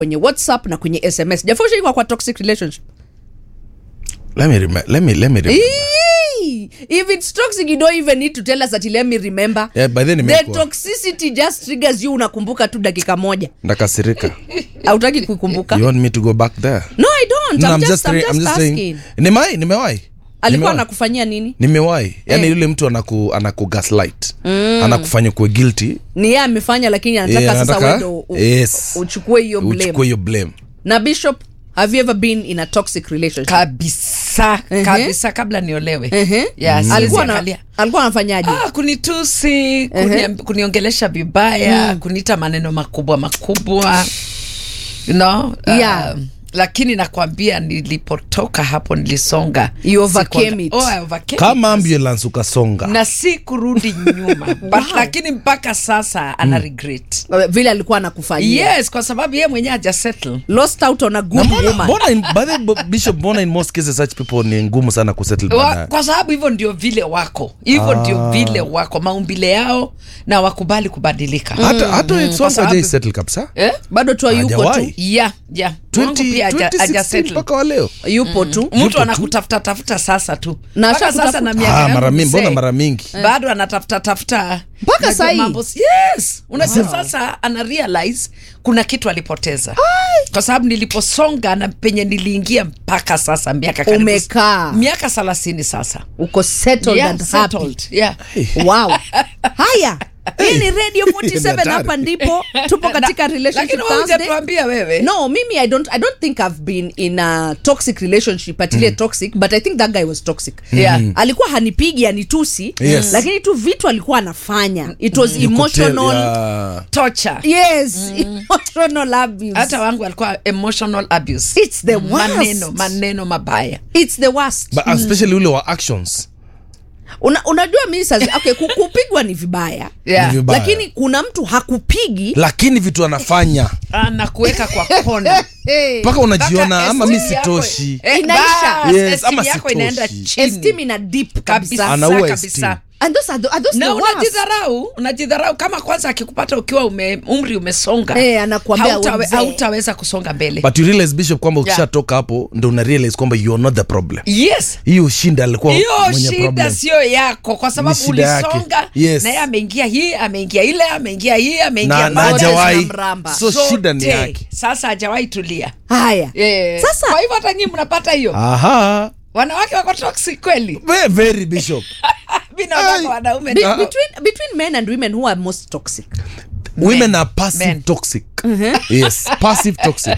kwenye whatsapp na kwenye sms jafoshaikwa kwa toxic relationship let me rem- let me let me remember. Eee! if it's toxic you don't even need to tell us that let me remember Yeah, by then the nimekuwa. toxicity just triggers you unakumbuka tu dakika moja ndakasirika hautaki kuikumbuka you want me to go back there no i don't No, I'm, I'm just, just I'm saying- just I'm just asking saying nimewahi nimewahi alikuwa Nimewahi. anakufanyia nini nimewahi yani Eh. yule mtu anaku, anaku gaslight anakufanya kuwe guilty ni yeye amefanya lakini anataka Yeah, sasa anataka- wewe ndo u- Yes. uchukue hiyo blame uchukue hiyo blame na bishop have you ever been in a toxic relationship kabisa Ehe. kabisa kabla niolewe Ehe. yeah, siwezi alikuwa na, angalia. alikuwa anafanyaje Ah, kunitusi kuni, kuniongelesha vibaya kuniita maneno makubwa makubwa you know, Yeah. um, lakini nakwambia nilipotoka hapo nilisonga You overcame Sikuanga- it. oh, I overcame kama it. ambulance ukasonga na si kurudi nyuma but lakini mpaka sasa ana regret vile alikuwa anakufanyia yes kwa sababu ye mwenyewe haja settle lost out on a Na good mbona- woman mbona in- by the way, bishop mbona in most cases such people ni ngumu sana kusettle Wa, baadaye kwa sababu hivyo ndio vile wako hivyo ndio vile wako maumbile yao na wakubali kubadilika hata hata ex kwa wangu sababu- hajai settle kabisa eh? bado tu yuko tu Hajawahi. yeah, yeah. Wangu 20 pia haja- 2016 haja settle. mpaka wa leo yupo tu mtu anakutafuta tafuta sasa tu Na Mpaka ashakutafuta- sasa na miaka ah, yangu mara mingi mzee, mbona mara mingi bado anatafuta tafuta Mpaka Unajua sahi? mambo- yes unajua sasa ana realize kuna kitu alipoteza kwa sababu niliposonga na penye niliingia mpaka sasa miaka karibu- Umekaa. miaka thelathini sasa uko settled Yeah, and happy settled. Yeah. wow haya hii ni radio 47 Hatari. hapa ndipo tupo katika lakini relationship wewe Thursday. hujatuambia wewe no mimi i don't i don't think i've been in a toxic relationship atile toxic but i think that guy was toxic Yeah. alikuwa hanipigi anitusi Yes. lakini tu vitu alikuwa anafanya it was You could tell, emotional yeah. torture yes emotional abuse hata wangu alikuwa emotional abuse it's the worst maneno maneno mabaya it's the worst But especially ule wa actions Una, unajua mi sasa okay, ku- kupigwa ni vibaya Yeah. Ni vibaya. lakini kuna mtu hakupigi lakini vitu anafanya anakuweka kwa kona hey. mpaka unajiona Mpaka ama mi esteem yako- sitoshi Eh, Inaisha. bas, Yes, esteem ama yako sitoshi. inaenda chini. esteem ina deep kabisa kabisa Anaua kabisa esteem. and those are the, are those na the worst. unajidharau unajidharau kama kwanza akikupata ukiwa ume, umri umesonga Eh, anakuambia hautawe- we mzee. hautaweza kusonga mbele but you realize bishop kwamba Yeah. ukishatoka hapo ndo una realize kwamba you are not the problem yes hiyo shinda alikuwa hiyo mwenye shida problem sio yako kwa sababu Ni shida yake. ulisonga Yes. na yeye ameingia hii ameingia ile ameingia hii ameingia na na pale. Zote hajawahi zinamramba. so Zote. shida ni yake sasa hajawahi tulia haya Eh, Sasa- kwa hivyo hata nyii mnapata hiyo aha wanawake wako toxic kweli Ve- very bishop mi naona Ai. kwa wanaume Be- Ah. between, between men and women who are most toxic women are passive Men. toxic yes passive toxic